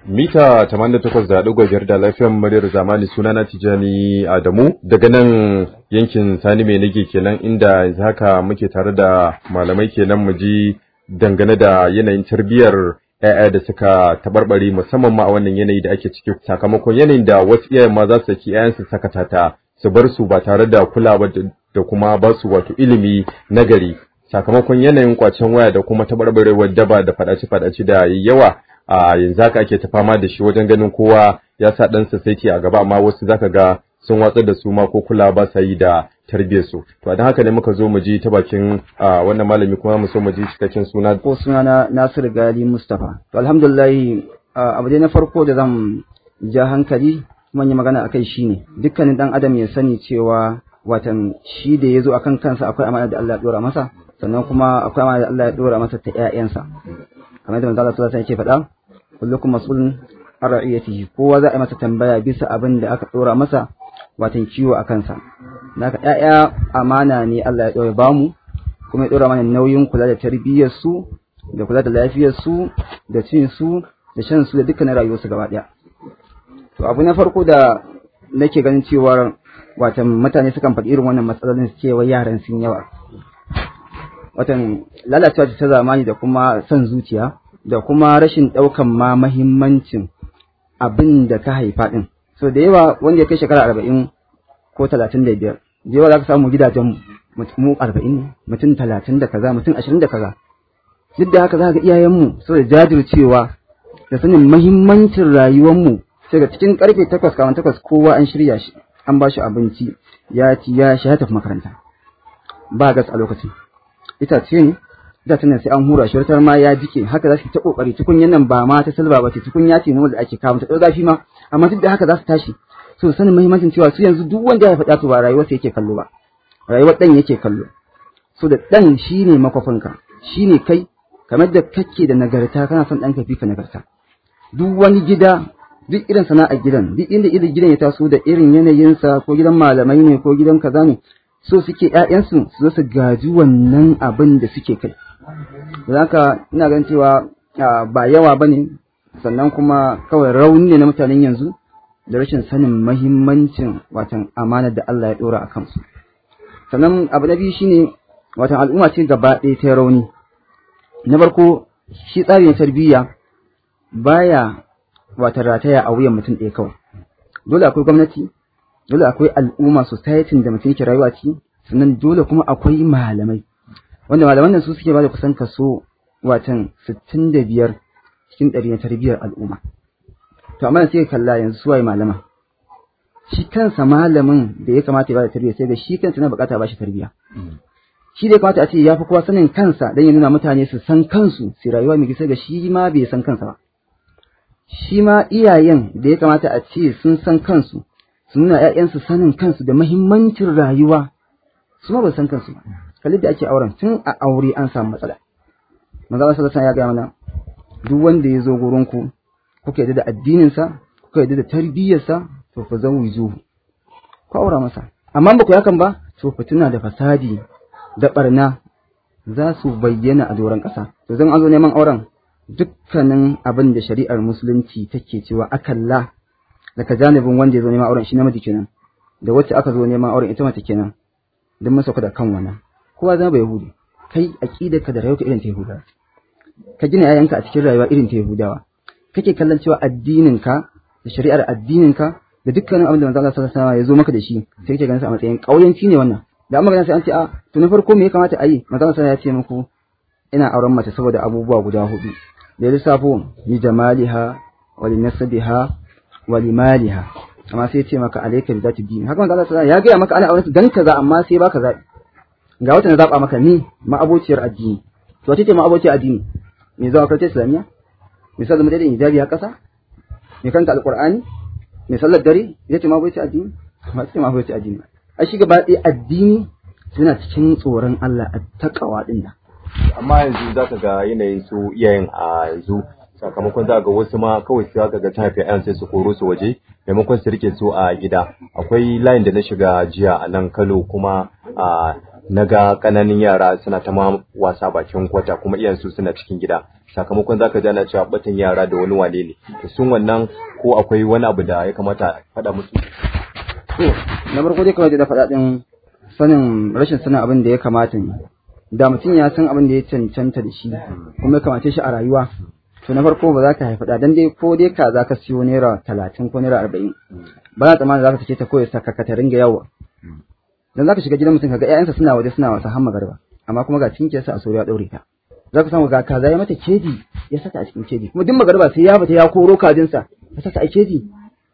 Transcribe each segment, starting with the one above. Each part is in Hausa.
mita 88.5 da lafiyar muryar zamani sunana Tijani Adamu daga nan yankin Sani mai nage kenan inda yanzu haka muke tare da malamai kenan mu ji dangane da yanayin tarbiyyar ‘ya'ya da suka tabarbare musamman ma a wannan yanayi da ake ciki sakamakon yanayin da wasu iyayen ma za su saki ‘ya'yansu sakata ta su bar su ba tare da kulawa da kuma ba su wato ilimi nagari sakamakon yanayin kwacen waya da kuma tabarbarewar daba da fadace-fadace da yawa a yanzu haka ake ta fama da shi wajen ganin kowa ya sa ɗansa saiti a gaba amma wasu zaka ga sun watsar da su ma ko kula ba sa yi da tarbiyyar su to don haka ne muka zo mu ji ta bakin wannan malami kuma mu so mu ji cikakken suna ko suna na Nasir Gali Mustafa to alhamdulillah abu dai na farko da zan ja hankali kuma yi magana akai shine dukkanin dan adam ya sani cewa watan shi da ya zo akan kansa akwai amana da Allah ya dora masa sannan kuma akwai amana da Allah ya dora masa ta ƴaƴansa kamar da manzo Allah sallallahu alaihi wasallam yake faɗa kullukum mas'ulun an ra'iyatihi kowa za a yi masa tambaya bisa abin da aka dora masa watan kiwo a kansa naka ƴaƴa amana ne Allah ya ɗora ba mu kuma ya ɗora mana nauyin kula da tarbiyyar su da kula da lafiyar su da cin su da shan su da dukkanin rayuwar su gaba ɗaya to abu na farko da nake ganin cewa watan mutane sukan faɗi irin wannan matsalolin su cewa yaran sun yawa watan lalacewa ta zamani da kuma son zuciya da kuma rashin ɗaukan ma mahimmancin abin da ka haifa ɗin so da yawa wanda ya kai shekara arba'in ko talatin da biyar da yawa za ka samu gidajen mu arba'in ne mutum talatin da kaza mutum ashirin da kaza duk da haka za ka ga iyayenmu so da jajircewa da sanin mahimmancin rayuwarmu sai ga cikin karfe takwas kawan takwas kowa an shirya shi an ba shi abinci ya ci ya sha ya tafi makaranta ba gas a lokacin itace ne itacen nan sai an hura shi wata ma ya jike haka za su ta kokari tukunyan nan ba ma ta silba ba ce tukunya ce da ake kawo ta zafi ma amma duk da haka za su tashi so sanin muhimmancin cewa su yanzu duk wanda ya faɗa to ba rayuwar sa yake kallo ba rayuwar dan yake kallo so da dan shine makwafinka shine kai kamar da kake da nagarta kana son ɗanka fi ka nagarta duk wani gida duk irin sana'ar gidan duk inda irin gidan ya taso da irin yanayinsa ko gidan malamai ne ko gidan kaza ne so suke ƴaƴansu su zo su gaji wannan abin da suke kai da haka ina ganin cewa ba yawa ba ne sannan kuma kawai rauni ne na mutanen yanzu da rashin sanin mahimmancin watan amana da Allah ya ɗora a kansu sannan abu na biyu shine watan al'umma ce gaba ɗaya ta rauni na farko shi tsari na tarbiyya baya watan rataya a wuyan mutum ɗaya kawai dole akwai gwamnati dole akwai al'umma society da mutum yake rayuwa ci sannan dole kuma akwai malamai wanda malaman nan su suke bada kusan kaso watan 65 cikin ɗari na tarbiyyar al'umma to amma sai kalla yanzu su waye malama shi kansa malamin da ya kamata ya bada tarbiyya sai ga shi kansa na bukata ba shi tarbiyya shi da ya kamata a ce ya fi kowa sanin kansa dan ya nuna mutane su san kansu su rayuwa mai sai ga shi ma bai san kansa ba shi ma iyayen da ya kamata a ce sun san kansu su nuna ‘ya'yansu sanin kansu da mahimmancin rayuwa su ma ba san kansu ba kalli da ake auren tun a aure an samu matsala manzo Allah sallallahu ya ga mana duk wanda ya zo gurin ku kuka yadda da addinin sa kuka yadda da tarbiyyar sa to fa zawijuhu ku aura masa amma ba ku hakan ba to fitina da fasadi da barna za su bayyana a doron ƙasa to zan an zo neman auren dukkanin abin da shari'ar musulunci take cewa akalla daga janibin wanda ya zo neman auren shi namiji kenan da wacce aka zo neman auren ita mace kenan duk masa da kan wannan kowa zama bai yahudi kai aqida ka da rayuwa irin ta yahudawa ka gina yayanka a cikin rayuwa irin ta yahudawa kake kallon cewa addinin ka da shari'ar addinin ka da dukkanin abin da manzo Allah sallallahu alaihi wasallam ya zo maka da shi sai kake ganin sa a matsayin kauyanci ne wannan da amma ganin sai an ce a to na farko me ya kamata a yi manzo Allah ya ce muku ina auren mace saboda abubuwa guda hudu da lissafo ni jamaliha wa li nasabiha wa li maliha amma sai ya ce maka alayka bi zati din haka manzo Allah ya ga maka ana auren dan kaza amma sai baka zabi ga wata na zaba maka ni ma'abociyar addini to wace ce ma'abociyar addini me zuwa karta islamiya me sallar madadin hijabi a kasa me kanta alqur'ani me sallar dare ita ce ma'abociyar addini ba ce ma'abociyar addini a shi gaba ɗaya addini suna cikin tsoron Allah a takawa din nan amma yanzu za ka ga yanayin su iyayen a yanzu sakamakon za ga wasu ma kawai sai ka ga ta haifi ayan sai su koro su waje maimakon su rike su a gida akwai layin da na shiga jiya a nan Kano kuma a na ga ƙananan yara suna ta ma wasa bakin kwata kuma iyayen su suna cikin gida sakamakon zaka ji ana cewa batan yara da wani wane ne to sun wannan ko akwai wani abu da ya kamata a faɗa musu to na farko dai kawai da faɗa din sanin rashin sanin abin da ya kamata ne da mutum ya san abin da ya cancanta da shi kuma ya kamace shi a rayuwa to na farko ba za ka haifa dan dai ko dai ka za ka siyo naira talatin ko naira arba'in ba za tsammanin za ka sake ta koya saka ka ta ringa yawa dan za ka shiga gidan mutum ka ga ƴaƴansa suna waje suna wasa har magarba amma kuma ga cinkiyarsa a soro ya ɗaure ta za ka samu ga kaza ya mata keji ya saka a cikin keji kuma duk magarba sai ya fita ya koro kajinsa ya saka a keji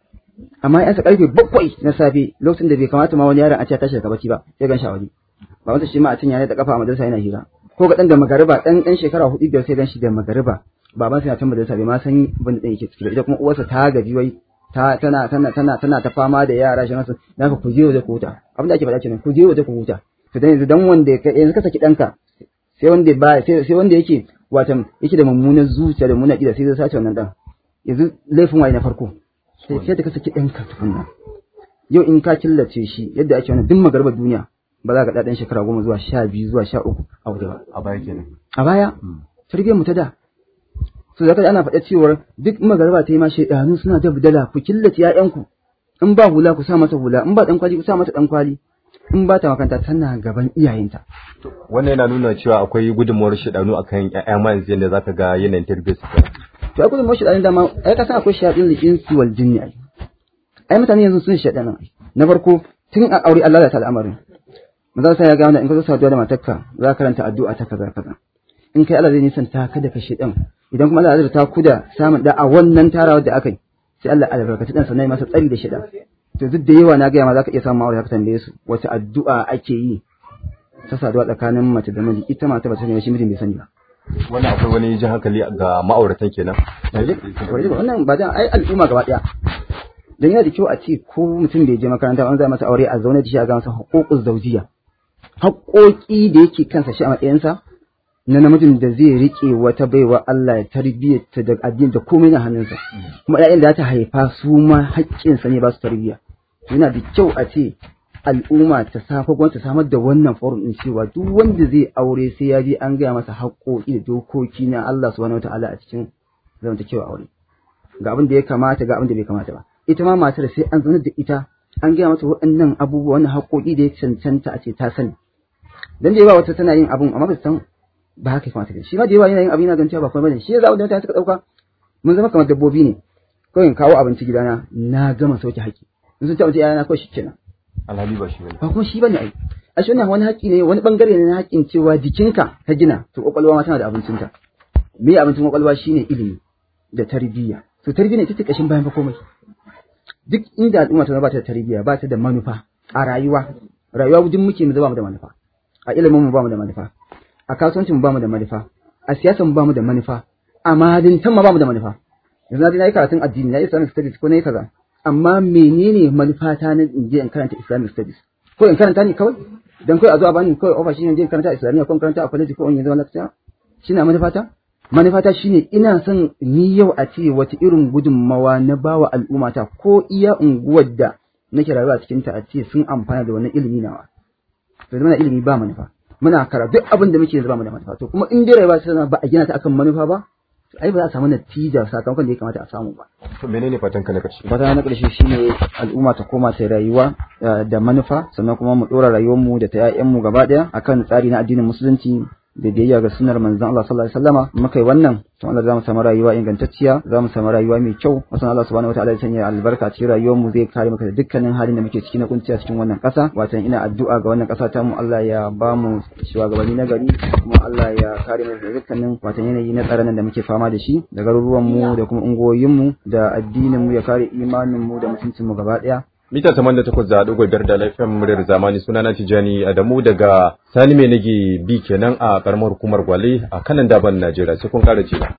amma ƴansa karfe bakwai na safe lokacin da bai kamata ma wani yaron a ce tashi daga bacci ba sai gan shi a waje ba wanda shi ma a cinya ne da kafa a madrasa yana hira ko ga dan da magariba dan dan shekara hudu biyar sai gan shi da magariba baban sa ya can madrasa bai ma san abin da dan yake ciki ba ita kuma uwarsa ta gaji wai ta tana tana tana tana ta fama da yara shi nasu naka ku je waje ku huta abin da ake faɗa kenan ku je waje ku huta to dan yanzu dan wanda yanzu ka saki danka sai wanda ba sai sai wanda yake watan yake da mummunan zuciya da mummunan ida sai zai sace wannan dan yanzu laifin waye na farko sai sai da ka saki danka tukunna yau in ka killace shi yadda ake wannan duk magarbar duniya ba za ka ɗaɗan shekara goma zuwa sha biyu zuwa sha uku a waje ba. a baya kenan A baya, tarbiyyar mu ta da. So zaka ana faɗa cewar duk magarba ta yi ma shaidanu suna da budala ku killace ƴaƴanku. In ba hula ku sa mata hula, in ba ɗan kwali ku sa mata ɗan kwali. In ba ta makaranta tana gaban iyayenta. wannan yana nuna cewa akwai gudunmuwar shidanu akan ƴaƴa ma yanzu yadda zaka ga yanayin tarbiyyar su kenan. To ai gudun mashi ɗanin dama, ai ka san akwai shaɗin da insi wal jinni ai. Ai mutane yanzu sun shaɗanan ai. Na farko tun a aure Allah da ta al'amarin. Maza sai ya ga wanda in ka zo saduwa da matarka za ka karanta addu'a ta kaza kaza. In kai Allah zai nisanta ka da kashe ɗan. Idan kuma Allah zai ta ku da samun da a wannan tarawar da aka yi. Sai Allah albarkaci ɗan sannan ya masa tsari da shi ɗan. To duk da yawa na gaya ma za ka iya samun aure ka tambaye su wace addu'a ake yi ta saduwa tsakanin mace da miji ita mata ba ta sani ba shi mijin bai sani ba. wannan akwai wani jin hankali ga ma'auratan kenan wannan ba dan ai al'umma gaba daya dan yana da kyau a ce ko mutum bai je makaranta an zai masa aure a zaune da shi a ga masa haƙoƙus zaujiya haƙoƙi da yake kansa shi a matsayinsa na namijin da zai rike wata baiwa Allah ya tarbiyyata da addini da komai na hannunsa kuma ƴaƴan da ta haifa su ma haƙƙinsa ne ba su tarbiyya yana da kyau a ce al'umma ta safa gwamnati ta samar da wannan forum din cewa duk wanda zai aure sai ya je an gaya masa haƙoƙi da dokoki na Allah subhanahu wataala a cikin zamantakewa aure ga abin da ya kamata ga abin da bai kamata ba ita ma matar sai an zanar da ita an gaya mata waɗannan abubuwa wannan haƙoƙi da ya cancanta a ce ta sani dan da yawa wata tana yin abun amma ba ta san ba haka ya kamata ba shi ma da yawa yana yin abin yana ganin cewa ba kuma bane shi ya zaɓa da mutane suka ɗauka mun zama kamar dabbobi ne kawai in kawo abinci gidana na gama sauke haƙi in sun ci abinci yana kawai shi kenan alhali ba shi bane ba kuma shi bane ai a shi wannan wani haƙi ne wani bangare ne na haƙin cewa jikinka ka gina to kwakwalwa ma tana da abincinta me abincin kwakwalwa shine ilimi da tarbiyya to tarbiyya ita ce kashin bayan fa komai duk inda al'umma ta ba ta da tarbiyya ba ta da manufa a rayuwa rayuwa duk muke mu zama mu da manufa a ilimin mu ba mu da manufa a kasuwancin mu ba mu da manufa a siyasar mu ba mu da manufa a mahalintan mu ba mu da manufa yanzu na yi karatun addini na yi islamic studies ko na yi kaza amma menene manufata na in je in karanta islamic studies ko in karanta ne kawai dan kawai a zuwa bani kawai offer shine in je in karanta islamiyya ko in karanta a college ko in yi zama lecturer shine manufata manufata shine ina son ni yau a ce wata irin gudunmawa na bawa al'ummata ko iya unguwar da nake rayuwa a cikin ta a ce sun amfana da wannan ilimi nawa to zama ilimi ba manufa muna kara duk abin da muke yanzu ba mu da manufa to kuma in dai rayuwa ta ba a gina ta akan manufa ba to ai ba za a samu natija sakamakon da ya kamata a samu ba to menene fatan ka na karshe fata na ƙarshe shine al'umma ta koma ta rayuwa da manufa sannan kuma mu ɗora rayuwarmu da ta 'ya'yanmu gaba ɗaya akan tsari na addinin musulunci da biyayya ga sunnar manzon Allah sallallahu alaihi wasallama muka yi wannan to Allah za mu samu rayuwa ingantacciya za mu samu rayuwa mai kyau wasan Allah subhanahu wataala ya sanya albarka cikin rayuwar mu zai kare maka da dukkanin halin da muke ciki na kunciya cikin wannan ƙasa watan ina addu'a ga wannan ƙasa ta mu Allah ya ba mu shugabanni na gari kuma Allah ya kare mu da dukkanin watan yanayi na tsaron da muke fama da shi da garuruwan mu da kuma ungoyin mu da addinin mu ya kare imanin mu da mutuncin mu gaba ɗaya mita taman da takwas da ɗigo biyar da laifin muryar zamani suna na tijani adamu daga sani mai nage bi kenan a karamar hukumar gwale a kanan daban najeriya sai kun kara cewa